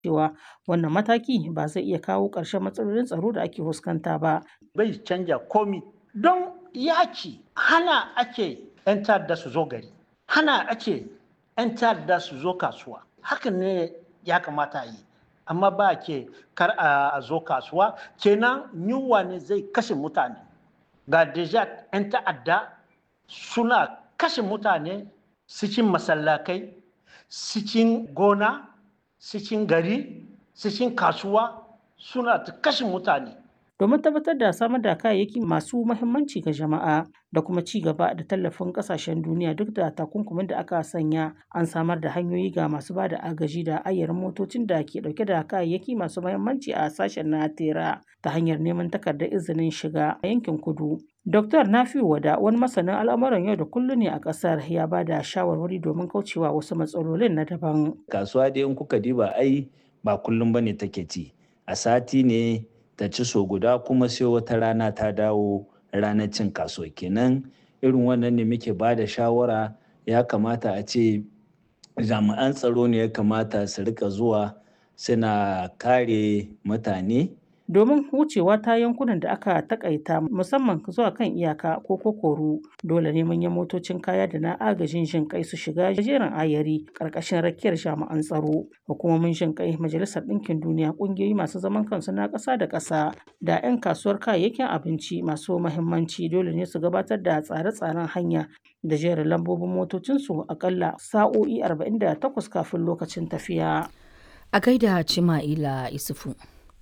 cewa wannan mataki ba zai iya kawo ƙarshen matsalolin tsaro da ake fuskanta ba. Bai canja komi don yaki hana ake 'yan ta'adda su zo gari, hana ake 'yan ta'adda su zo kasuwa. Hakan ne ya kamata yi. Amma ba ke kar a zo kasuwa, kenan yunwa ne zai kashe mutane. Ga deja 'yan ta'adda suna kashe mutane cikin masallakai, cikin gona, cikin gari, cikin kasuwa suna ta kashe mutane. Domin tabbatar da samar da kayayyaki masu mahimmanci ga jama'a da kuma ci gaba da tallafin kasashen duniya duk da takunkumin da aka sanya an samar da hanyoyi ga masu ba da agaji da ayyarin motocin da ke dauke da kayayyaki masu mahimmanci a sashen na tera ta hanyar neman takardar izinin shiga a yankin kudu. Dr. Nafiu Wada wani masanin al'amuran yau da kullum ne a ƙasar ya ba da shawarwari domin kaucewa wasu matsalolin na daban. Kasuwa dai in kuka diba ai ba kullum bane take ci. A sati ne ta ci so guda kuma sai wata rana ta dawo ranar cin kasuwa kenan irin wannan ne muke ba da shawara ya kamata a ce jami'an tsaro ne ya kamata su rika zuwa suna kare mutane domin wucewa ta yankunan da aka takaita musamman zuwa kan iyaka ko kokoru dole ne manyan motocin kaya da na agajin jin kai su shiga jerin ayari karkashin rakiyar jami'an tsaro hukumomin jin kai majalisar ɗinkin duniya ƙungiyoyi masu zaman kansu na ƙasa da ƙasa da 'yan kasuwar kayayyakin abinci masu mahimmanci dole ne su gabatar da tsare-tsaren hanya da jerin lambobin motocinsu akalla sa'o'i 48 kafin lokacin tafiya. A gaida Cima'ila Isufu.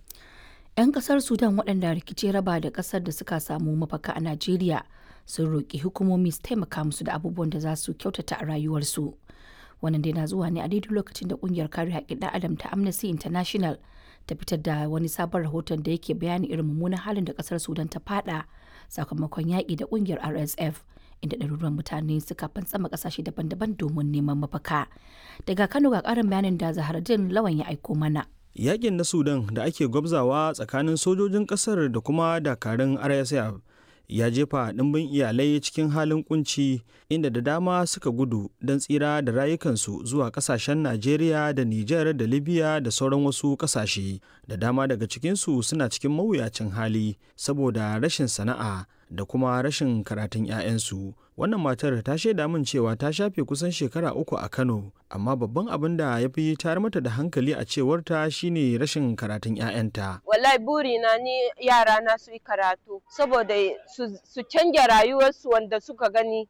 'yan kasar sudan waɗanda rikici raba da ƙasar da suka samu mafaka a najeriya sun roƙi hukumomi su taimaka musu da abubuwan da za su kyautata a rayuwarsu wannan dai na zuwa ne a daidai lokacin da ƙungiyar kare haƙƙin ɗan adam ta amnesty international ta fitar da wani sabon rahoton da yake bayani irin mummunan halin da ƙasar sudan ta fada sakamakon yaƙi da ƙungiyar rsf inda ɗaruruwan mutane suka fantsama ƙasashe daban-daban domin neman mafaka daga kano ga ƙarin bayanin da zaharaddin lawan ya aiko mana Yakin na Sudan da ake gwabzawa tsakanin sojojin ƙasar da kuma dakarun RSF ya jefa ɗimbin iyalai cikin halin kunci inda da dama suka gudu don tsira da rayukansu zuwa ƙasashen Najeriya da Nijar da Libya da sauran wasu ƙasashe. Da dama daga cikinsu suna cikin mawuyacin hali saboda rashin sana'a da kuma rashin karatun 'ya'yansu. Wannan matar ta shaida min cewa ta shafe kusan shekara uku a Kano, amma babban abin da ya fi tayar mata da hankali a cewarta shine rashin karatun 'ya'yanta. Wallahi burina ni yara na su yi karatu saboda su canja rayuwarsu wanda suka gani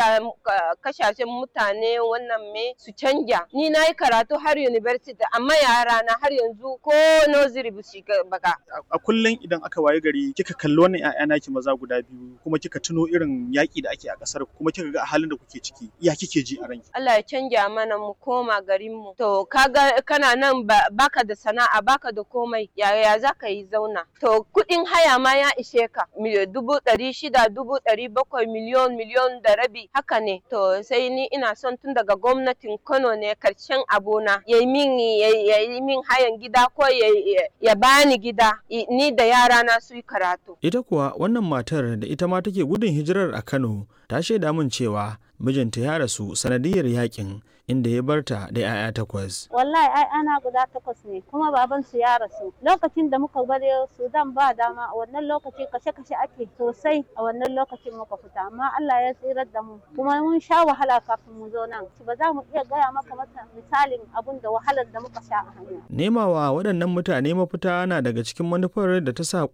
kashashen mutane wannan me su canja. Ni na yi karatu har university amma yara na har yanzu ko nursery ba su baka. A kullum idan aka waye gari kika kalli wannan 'ya'ya naki maza guda biyu kuma kika tuno irin yaƙi da ake a ƙasar kuma kika ga halin da kuke ciki ya kike ji a ranki Allah ya canja mana mu koma garin mu to kaga kana nan baka da sana'a baka da komai yaya za ka yi zauna to kuɗin haya ma ya ishe ka dubu ɗari shida dubu ɗari bakwai miliyon miliyon da rabi haka ne to sai ni ina son tun daga gwamnatin Kano ne karshen abona ya yi min ya yi min hayan gida ko ya bani gida ni da yara na su yi karatu ita kuwa wannan matar da ita ma take gudun hijirar a Kano ta shaida min cewa mijinta ya rasu sanadiyar yakin inda ya barta da 'ya'ya takwas. Wallahi ai ana guda takwas ne kuma baban su ya rasu. Lokacin da muka bari Sudan ba dama a wannan lokaci kashe-kashe ake sosai a wannan lokacin muka fita amma Allah ya tsirar da mu kuma mun sha wahala kafin mu zo nan. Ba za mu iya gaya maka mata misalin abun da wahalar da muka sha a hanya. Nemawa waɗannan mutane mafita na daga cikin manufar da ta sa